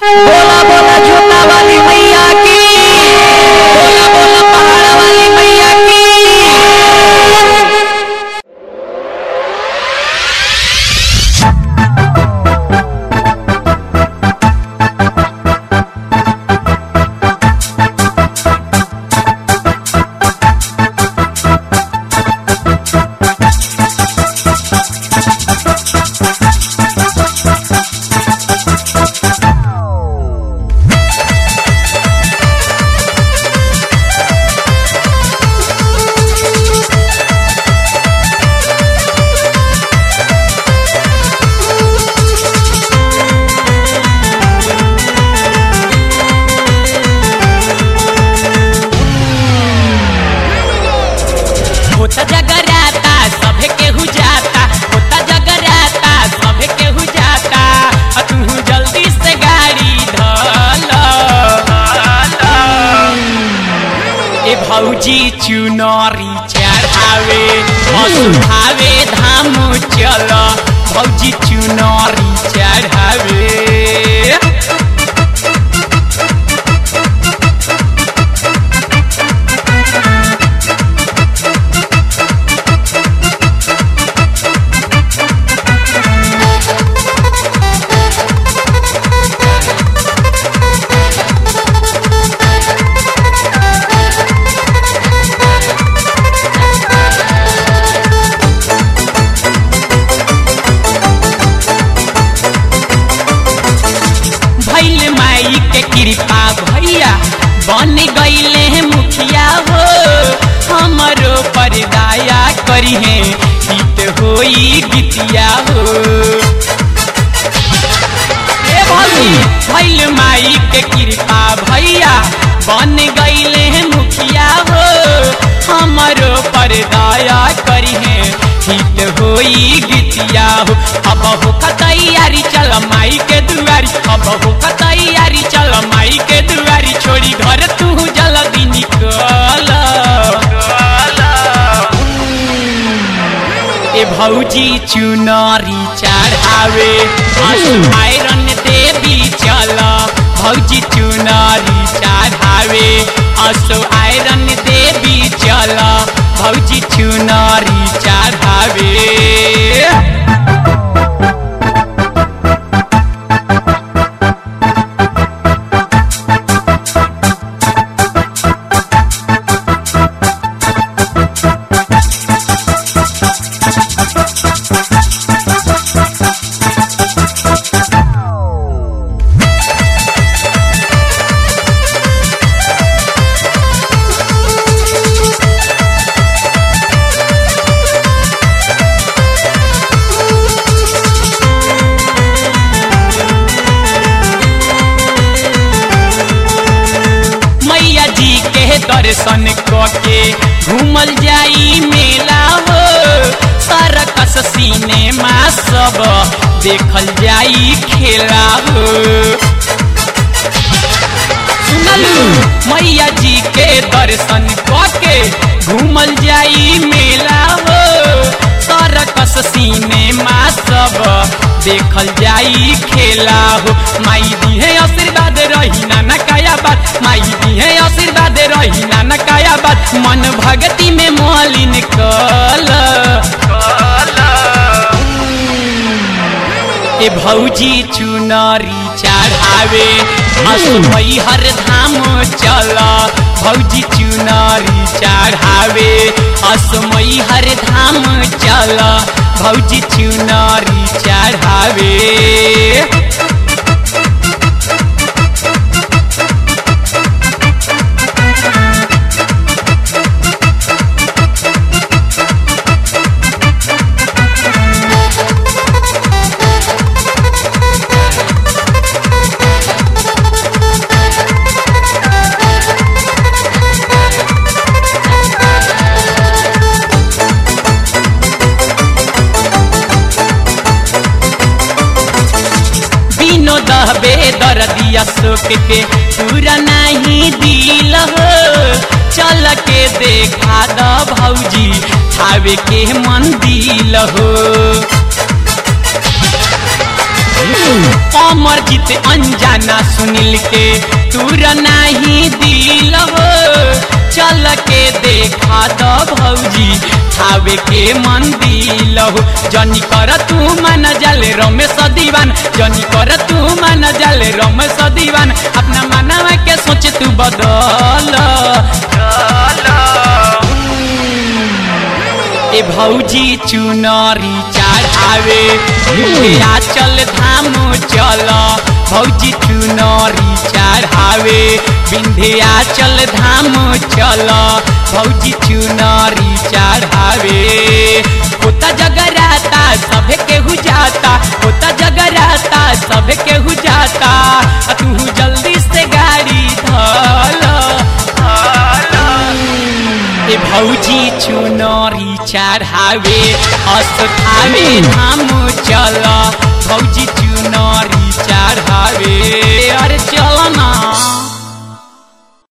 बोला बोला झूठा वाली मैया की बोला बोला पहाड़ वाली मैया की होता जगराता सभे केहू जाता होता जगराता सभे केहू जाता आ तू जल्दी से गाड़ी धल ए भौजी चुनरी चढ़ावे हसुहावे धाम चल भौजी चुनरी चढ़ावे भैल माई के कृपा भैया बन गईले हैं मुखिया हो हमरो पर दया करी है हित होई गीतिया हो ए भौजी भैल माई के कृपा भैया बन गईले हैं मुखिया हो हमरो पर दया करी है हित होई गीतिया हो अब हो तैयारी चल माई के दुआरी अब हो तैयारी चल माई के दुआरी छोड़ी घर तू जल्दी निकल ए भौजी चुनरी चढ़ावे आयरन देवी चल भौजी चुनरी चढ़ावे असो आयरन देवी चल भौजी चुनरी चढ़ावे मैया जी के दर्शन के घूमल जाई मेला हो सरकस सिनेमा सब देखल जाई खेला हो सुनलू मैया जी के दर्शन के घूमल जाई मेला हो सरकस सिनेमा सब देखल जाई खेला हो माई दी है आशीर्वाद रही ना नकाया बात माई दी है आशीर्वाद रही ना नकाया बात मन भक्ति में मलिन कल ए भौजी चुनरी चढ़ावे असुमई हर धाम चल भौजी चुनरी चढ़ावे असुमई हर धाम चल भौजी चुनरी चढ़ावे विनोद बेदर्दिया शोक के पूरा नहीं दिल हो चल के देखा द भौजी थावे के मन दिल हो अमर जीत अनजाना सुनील के तूर नाही दिल हो चल के देखा दो भौजी खावे के मन दिल हो जनी कर तू मन जल रमेश दीवान जनी कर तू मन जल रमेश दीवान अपना मनवा के सोच तू बदल ए भौजी चुनरी चढ़ावे मुखिया चल धाम चल भौजी चुनरी चढ़ावे विंध्या चल धाम चल भौजी चुनरी चढ़ावे होता जगराता सभे केहू जाता होता जगराता सभे केहू जाता आ तू जल्दी से गाड़ी धल ए भौजी चुनरी चढ़ावे अस्थावे धाम चल भौजी चुनरी चढ़ावे